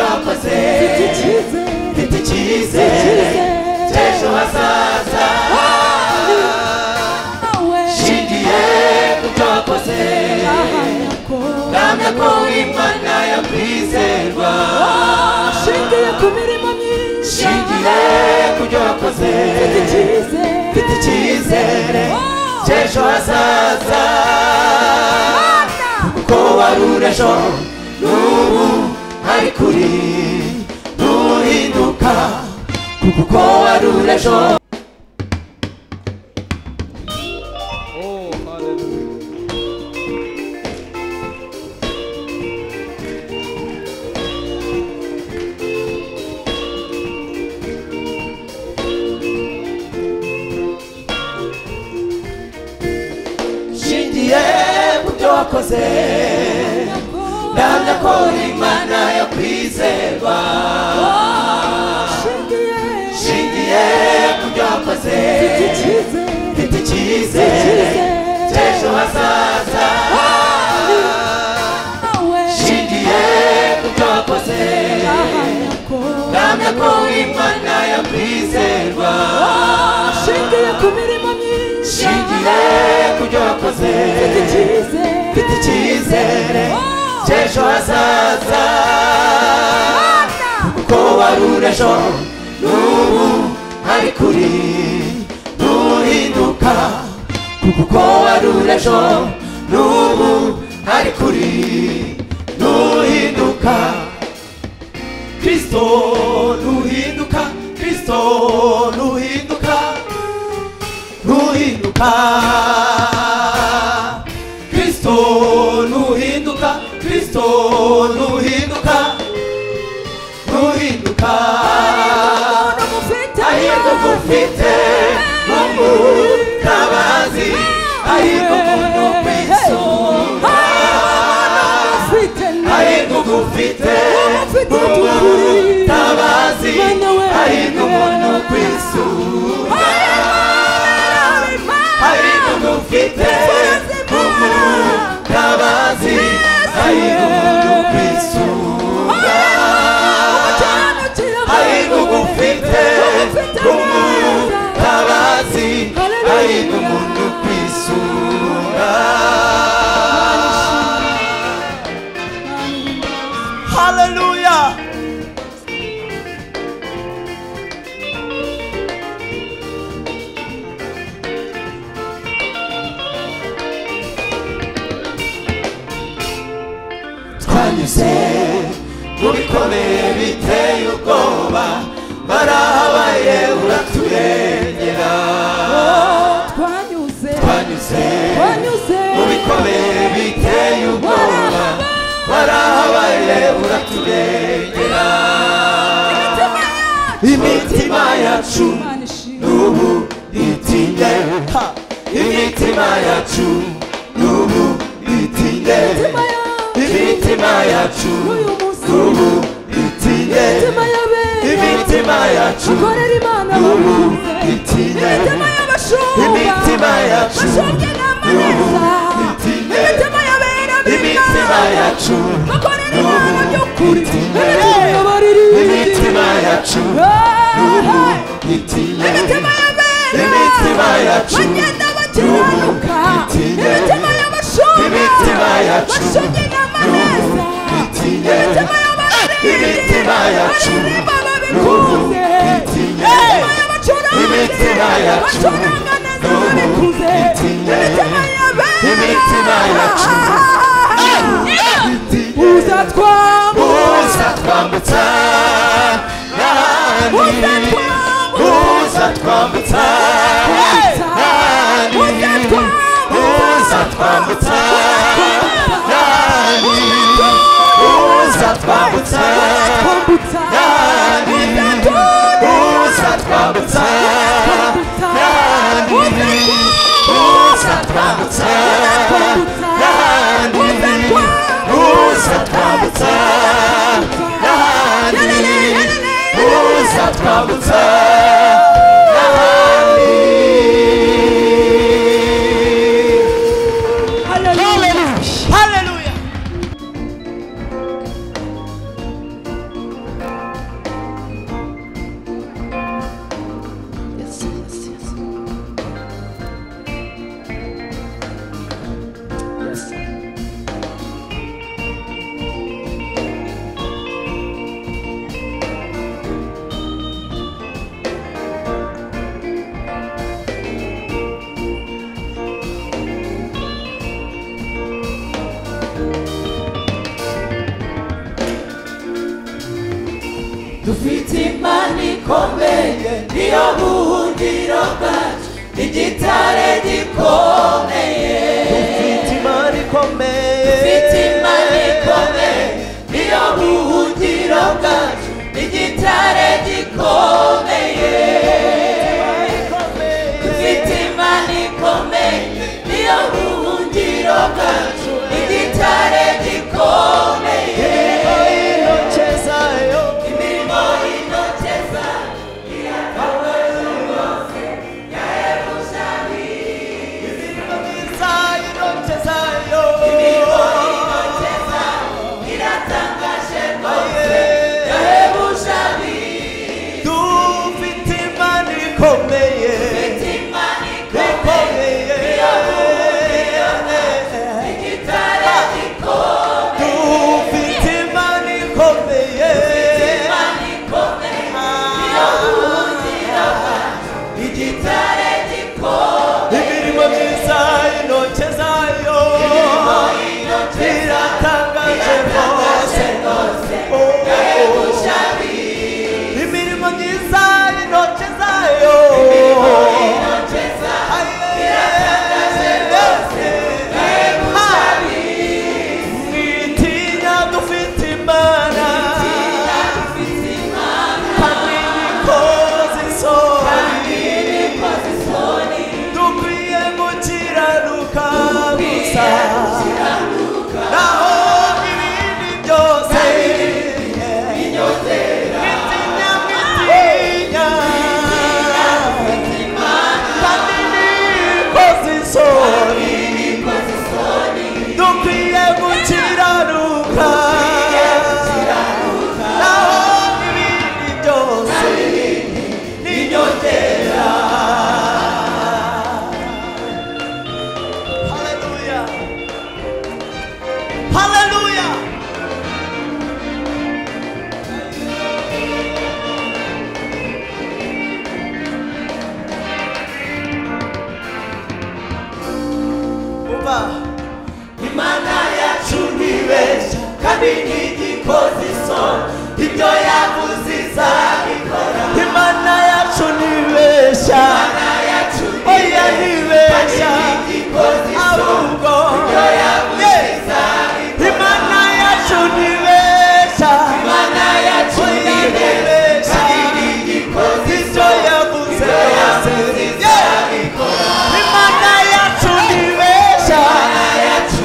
cyose mfite icyizere cy'ejo hazaza nshingiye ku cyo wakoze kamya ko imana yo kwizerwa shingiye ku mirimo myiza nshingiye ku byo wakoze mfite icyizere cy'ejo hazaza ko warura ejo n'ubu hari kuri ntuhinduka kuko warura ejo Oh, hallelujah. nshingiye mu byo wakoze ndahamya ko imana yo kwizerwa nshingiye ku byo wakoze mfite icyizere cy'ejo hazaza nshingiye ku byo wakoze ndahamya ko imana yo kwizerwa shingiye ku mirimo myiza nshingiye ku byo wakoze mfite icyizere cy'ejo hazaza ko warura ejo n'ubu hari kuri ntuhinduka kuko warura ejo n'ubu hari kuri ntuhinduka kristo ntuhinduka kristo ntuhinduka ntuhinduka kristo ntuhinduka kristo ntuhinduka ntuhinduka ahirwa kufite n'umutabazi ahirwa umuntu kwisunga ahirwa kufite n'umutabazi ahirwa umuntu kwisunga ahirwa kufite n'umutabazi ahirwa umuntu kwisunga ahirwa ufite umutabazi ahirwa umuntu kwisunga haleluya twanyuze mu bikomeye biteye ubwoba barahabaye uraturengera twanyuze twanyuze twanyuze mu bikomeye biteye ubwoba warahabaye uraturengera imitima yacu Imana ishimwe n'ubu itinye Ha! imitima yacu n'ubu itinye imitima imitima yacu yacu n'uyu munsi n'ubu itinye imitima y'abera imitima yacu ukorera imana n'ubu abakunze itinye imitima Imitima y'abashumba yacu. n'ubu bashumba n'amaneza itinye imitima y'abera imitima yacu bakorera imana n'ubu by'ukuri itinye imitima baririmbye imitima yacu n'ubu itinye imitima y'abera Imitima yacu. bagenda bakiranuka N'ubu itinye. imitima y'abashumba Imitima yacu. bashumba n'amaneza N'ubu itinye. imitima y'ababiri Imitima yacu. baririmba N'ubu babikunze itinye. imitima Imitima y'abacuranga yacu. bacuranga neza N'ubu babikuze itinye. imitima y'abera Imitima yacu. itinye uzatwambuka uzatwambutsa nani uzatwambutsa nani uzatwambutsa nani uzatwambutsa nani uzatwambutsa nani uzatwambutsa nani uzatwambutsa nani uzatwambutsa nani Hallelujah. Hallelujah. dufite imana ikomeye niyo buhungiro bwacu igitare gikomeye dufite imana ikomeye dufite imana ikomeye niyo buhungiro bwacu igitare gikomeye dufite imana ikomeye niyo buhungiro bwacu igitare gikomeye imirimo y'intoki zacu irahebuje ab'imana ikomeye igitare gikomeye imana ikomeye niyo buhungiro bwacu igitare gikomeye imirimo myiza y'intoki zayo iratangaje rwose imirimo myiza y'intoki zayo mwitinya dufite imana kandi nikoze isoni dukwiye gukiranuka gusa naho ibindi byose mwitinya mwitinya kandi nikoze isoni dukwiye gukiranuka naho ibindi byose ninyongera Hallelujah. Hallelujah. Umva, imana yacu ntibeshya kandi ntigikoze isoni ibyo yavuze izabikora Imana yacu ntibeshya imana yacu oya ntibeshya ntigikoze isoni ahubwo ibyo yavuze Yeah. izabikora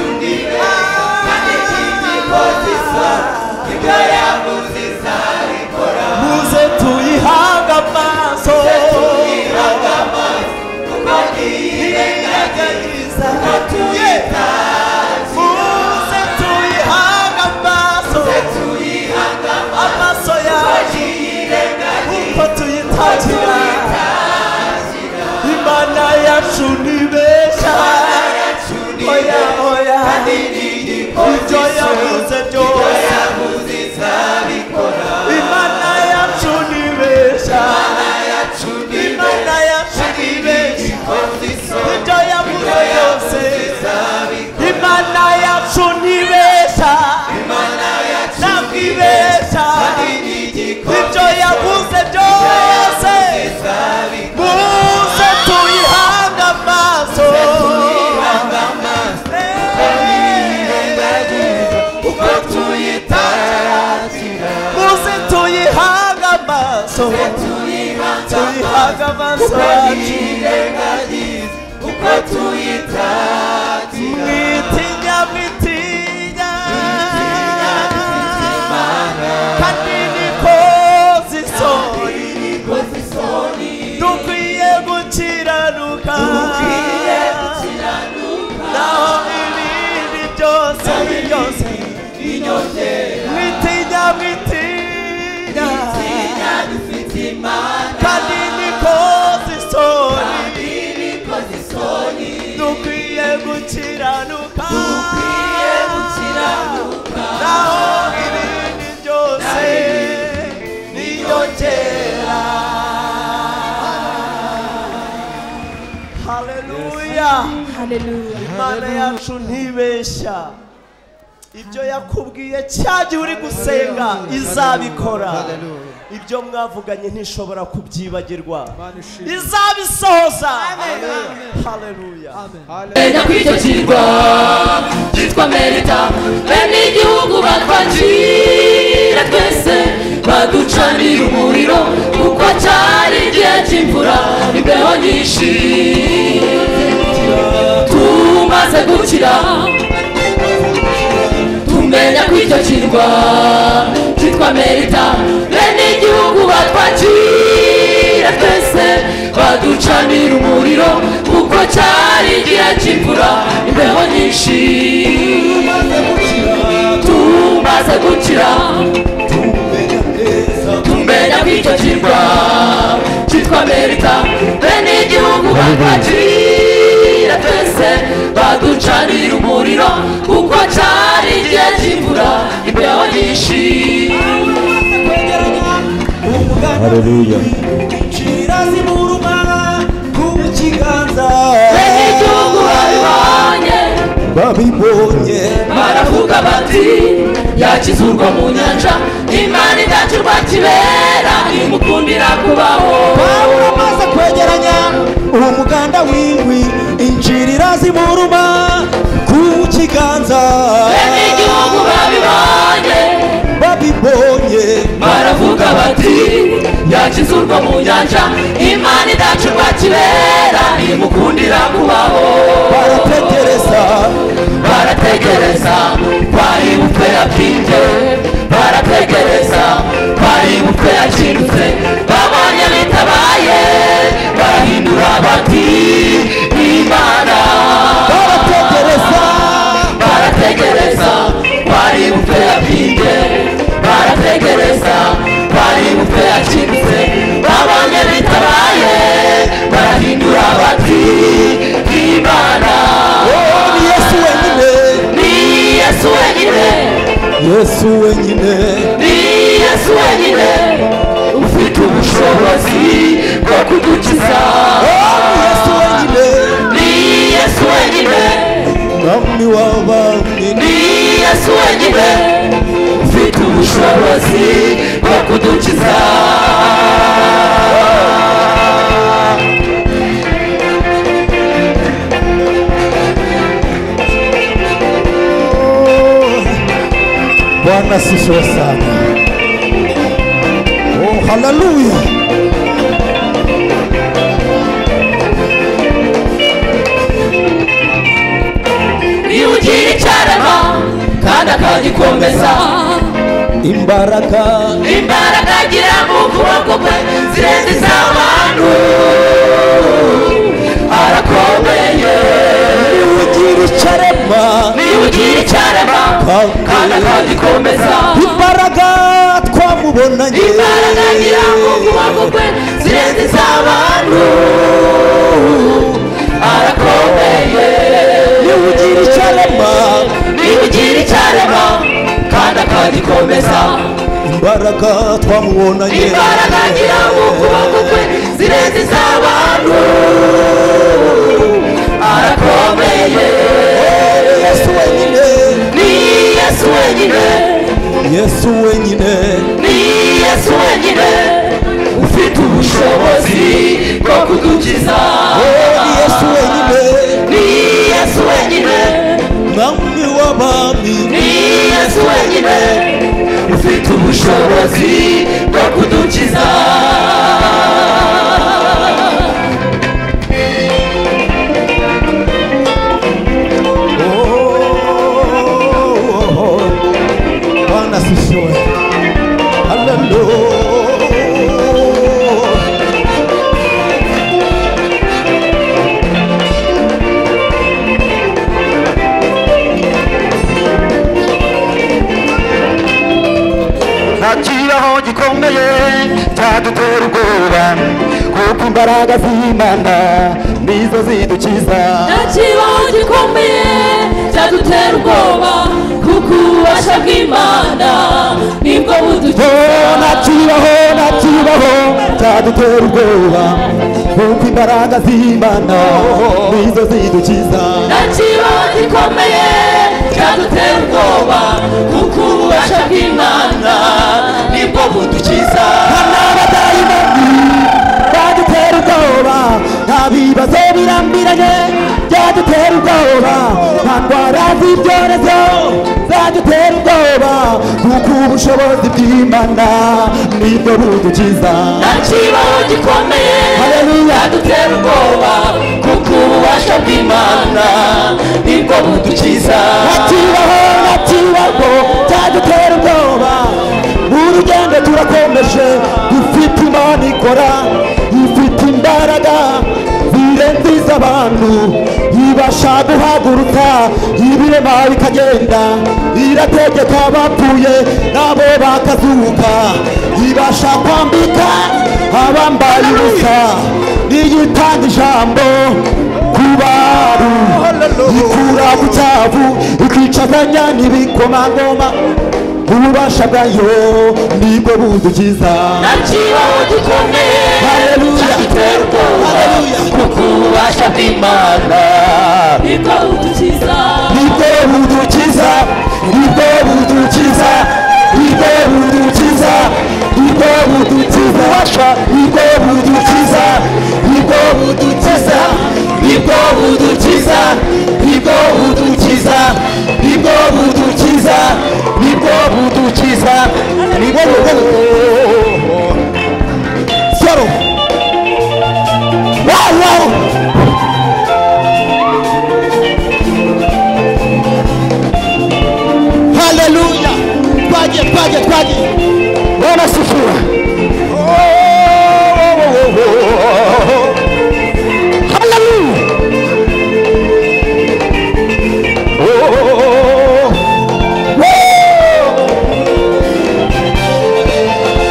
Imana yacu ntibeshya imana yacu oya ntibeshya ntibeshya kandi ntigikoze ibyo isoni yavuze ibyo yavuze byose Yeah. izabikora Imana yacu ntibeshya imana yacu ntibeshya kandi ntigikoze isoni ibyo muze tuyihaga yavuze izabikora amaso Tuyirengagiza. kuko ntiyirengagiza tuyita muze tuyihaga amaso tuyihanga amaso yacu tuyirengagiza uko tuyitakira Imana yacu ntibeshya yacu oya oya ibyo yavuze byose yavuze izabikora Imana yacu ntibeshya yacu Imana yacu ntibeshya ibyo yavuze byose imana yacu ntibeshya ntabwo ibeshya ibyo yavuze byose muze tuyihange amaso uko tuyitatira muze tuyihange amaso tuyihange amaso tuyirengagiza uko tuyitatira mwitinya mwitinya Imana. kandi nikoze isoni Nikoze isoni dukwiye gukiranuka dukwiye naho gukiranuka ibindi byose byose inyongera mwitinya mwitinya tinya dufite imana kandi nikoze isoni kandi nikoze isoni dukwiye gukiranuka dukwiye gukiranuka naho ibindi byose inyongera haleluya Hallelujah. imana yacu ntibeshya ibyo yakubwiye cyagihe uri gusenga izabikora ibyo mwavuganye ntishobora kubyibagirwa Mana ushimwe. izabisohoza Amen. haleluya Hallelujah. kw'icyo kirwa cyitwa merita bene igihugu batwakira twese baducanira umuriro kuko cyari igihe cy'imvura imbeho nyinshi tumaze gukira tumenya kw'icyo kirwa cyitwa merita bene igihugu batwakira twese baducanira umuriro kuko cyari igihe cy'imvura imbeho nyinshi tumaze gukira tumenya kw'icyo kirwa cyitwa merita bene igihugu batwakira twese baducanira umuriro kuko cyari igihe cy'imvura imbeho nyinshi Haleluya. bene igihugu babibonye babibonye baravuga bati yakizurwa mu nyanja imana idacu kibera imukundira kubaho pawulo amaze kwegeranya uwo muganda w'indwi injirira ziburuma ku kiganza bene igihugu babibonye babibonye baravuga bati yakizurwa mu nyanja imana idacu kibera imukundira kubaho barategereza barategereza twari umutwe yabyimbye barategereza twari umutwe yakindutse babonye bitabaye barahindura bati imana barategereza barategereza twari umutwe yabyimbye barategereza twari umutwe yakindutse babonye bitabaye barahindura bati imana oh ni yesu wenyine ni yesu wenyine yesu wenyine ni yesu wenyine ufite ubushobozi bwo kudukiza oh ni yesu wenyine ni yesu wenyine mwami w'abami ni yesu wenyine ufite ubushobozi bwo kudukiza bwana sifiwe sana oh haleluya iyo ugira icyarema kandi akagikomeza imbaraga imbaraga agira mu kuboko kwe zirenze iz'abantu arakomeye ugira icyarema niba ugira icyarema kandi akagikomeza imbaraga twamubonanye imbaraga ngira ngo kuboko kwe zirenze iz'abantu arakomeye niba ugira icyarema niba ugira icyarema kandi akagikomeza imbaraga twamubonanye imbaraga ngira ngo kuboko kwe zirenze iz'abantu arakomeye yesu wenyine ni yesu wenyine yesu wenyine ni yesu wenyine ufite ubushobozi bwo kudukiza oh ni yesu wenyine ni yesu wenyine mwami w'abami ni yesu wenyine ufite ubushobozi bwo kudukiza Oh, Bwana sifiwe. Hallelujah. ntakiraho gikomeye cyadutera ubwoba kuko imbaraga z'imana nizo zidukiza ntakibaho gikomeye cyadutera ubwoba kuko ububasha bw'imana nibwo budukiza Oh, nakibaho nakibaho cyadutera ubwoba kuko imbaraga z'imana nizo zidukiza ntakibaho gikomeye cyadutera ubwoba kuko ububasha bw'imana nibwo budukiza zadutera ubwoba nta ndwara z'ibyorezo zadutera ubwoba kuko ubushobozi bw'imana nibwo budukiza ntakibaho gikomeye Haleluya. adutera ubwoba kuko ububasha bw'imana nibwo budukiza ntakibaho ntakibaho cyadutera ubwoba urugendo turakomeje dufite imana ikora ifite imbaraga zirenze iz'abantu ibasha guhaguruka ibirema bikagenda irategeka abapfuye nabo bakazuka ibasha kwambika abambaye ubusa niyitanga ijambo ku bantu ikura ku cyavu ikicaganya n'ibikomangoma ububasha bwayo nibwo budukiza ntakibaho gikomeye Haleluya. adutera ubwoba Haleluya. kuko ububasha bw'imana nibwo budukiza nibwo budukiza nibwo budukiza nibwo budukiza nibwo budukiza ububasha nibwo budukiza nibwo budukiza nibwo budukiza nibwo budukiza nibwo budukiza nibwo budukiza nibwo budukiza Shalom. Wow, wow. Haleluya. Twaje, twaje, twaje. Bwana sifiwe. Haleluya.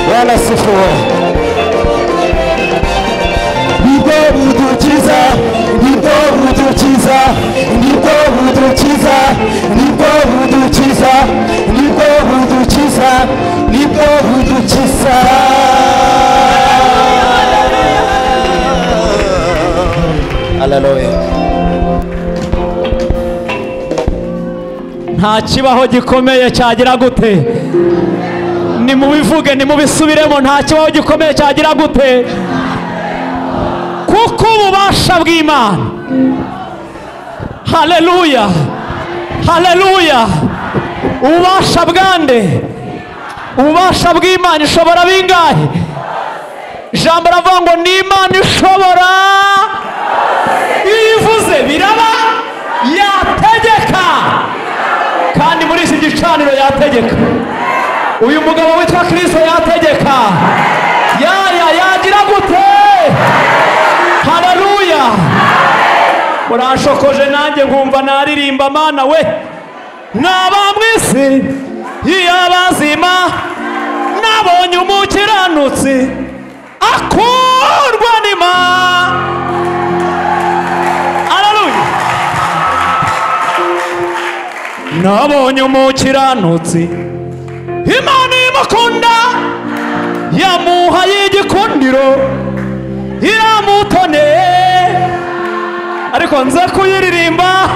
Bwana sifiwe. nibwo budukiza nibwo budukiza nibwo budukiza nibwo budukiza nibwo budukiza nibwo budukiza nta kibaho gikomeye cyagira gute nimubivuge nimubisubiremo nta kibaho gikomeye cyagira gute kuko ububasha bw'imana haleluya haleluya ububasha bwande ububasha bw'imana ishobora bingahe ijambo ravuga ngo ni imana ishobora iyo ivuze biraba yategeka kandi muri iki gicaniro yategeka uyu mugabo witwa kirisito yategeka yaya yagira gute hararuya murashokoje nanjye nkumva naririmba mana we mwisi y'abazima nabonye umukiranutsi akurwa n'ima hararuya nabonye umukiranutsi imana imukunda yamuhaye igikundiro iramutoneye ariko nze kuyiririmba